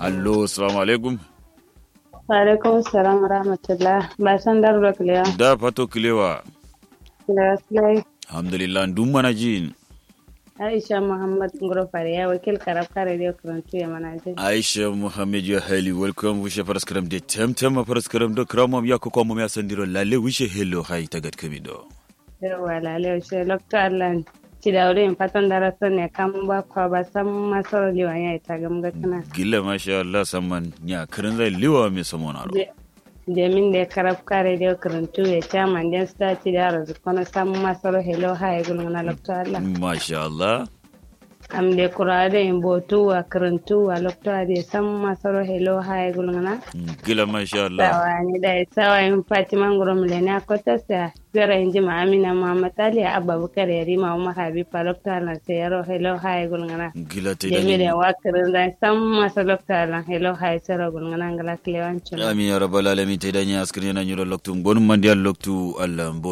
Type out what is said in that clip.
allo assalamu alaikum Alaikum salam wa rahmatullah. Ba san darba kulewa. da fato kilewa Da wasu alhamdulillah dun mana jin Aisha Muhammad Nguro ya wakil karab kare da karantu ya mana je. aisha muhammad ya hali welcome wishe paraskaram de temtem paraskaram do kramam ya ko komam ya sandiro lalle wishe hello hay tagat kamido Yawa lalai shi lokta Allah ci da wurin fatan darasan ne kan ba kwa ba san masarar liwan ya ita gamga kana. gilla masha Allah samman nya kirin zai liwa me samona ro Jamin da karab kare da karantu ya ca manjan sta ci da razu kono san masarar hello hai gulmuna lokta Allah. masha Allah Am de kurade in botu wa karantu wa lokta da san masarar hello hai gulmuna. gilla masha Allah Sawani da sawa in Fatima Nguro Milena Kota sa Zara inji ma Amina Muhammad Ali Abubakar Yarima Umar Habib Lokta na sayaro hello hi gulngana. gilla te Jami da da wakirin da san masa Lokta lan hello hi sara gulngana ngala klewancin. amin ya rabbal alamin te da nya askrin na nyuro loktu gonum mandial loktu Allah